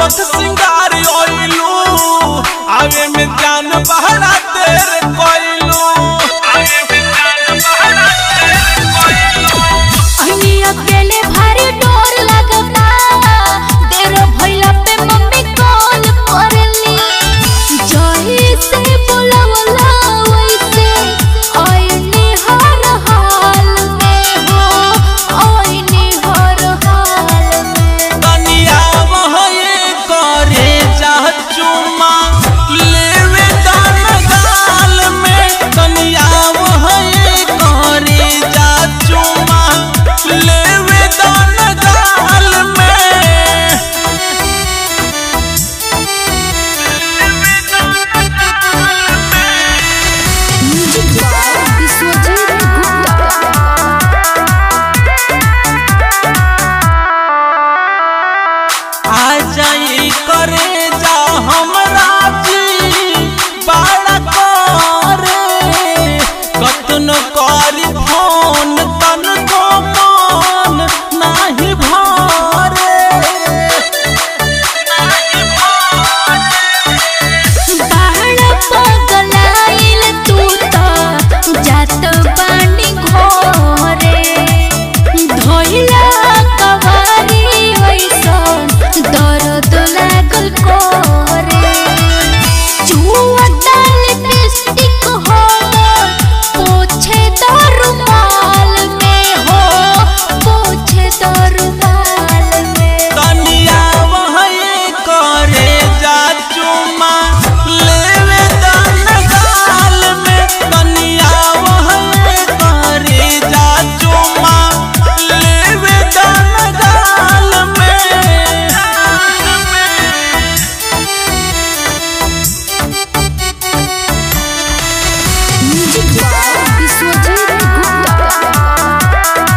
सोरठ सिंगार ओइलू आगे में जान बहरा तेरे कोइलू आगे में जान बहरा तेरे कोइलू अहिनी अकेले भारी डोर लगता देर भइला पे मम्मी कॉल करली जही से बोलवला वैसे आईनी हर हाल में हो आईनी हर हाल में तनिया वहे करे जा चुमा लेवे दान गाल में तनिया वहे करे जा चुमा लेवे दान गाल में म्यूजिक बाय विश्वजीत गुप्ता आ जाई करे जा हमरा जी बड़ा करे कतनो करी फोन तन को मन नाही भरे बाहर पगलाइल तू त जात बानी घोरे धोइला कवारी वैसन दर्द लागल कोरे चुअता लिपस्टिक हो पोछे दरुमाल में हो पोछे दरुमाल में तनिया वही करे जा चुमा लेवे दान गाल में तनिया वही करे जा चुमा लेवे दान गाल में म्यूजिक बाय विश्वजीत गुप्ता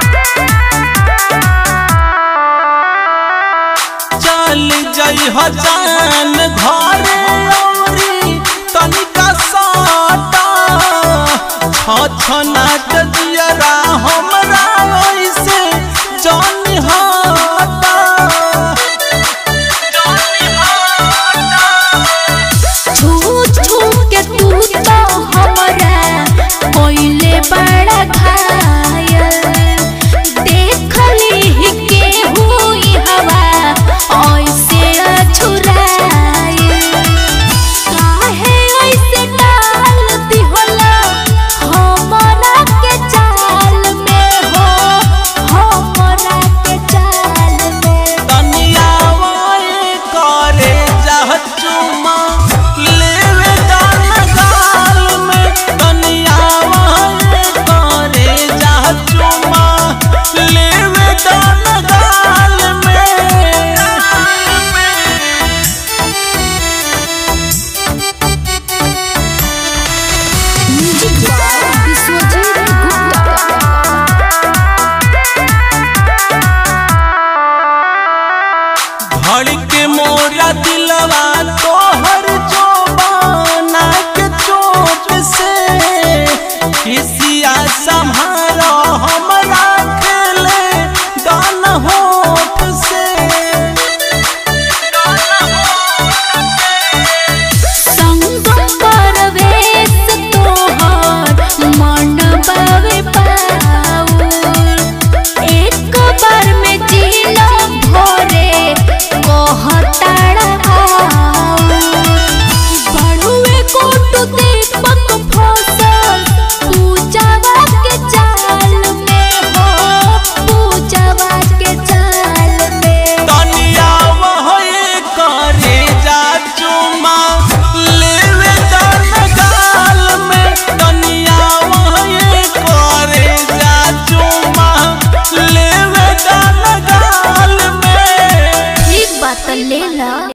चल जई हजान घरे औरी तनिका साटा छ छना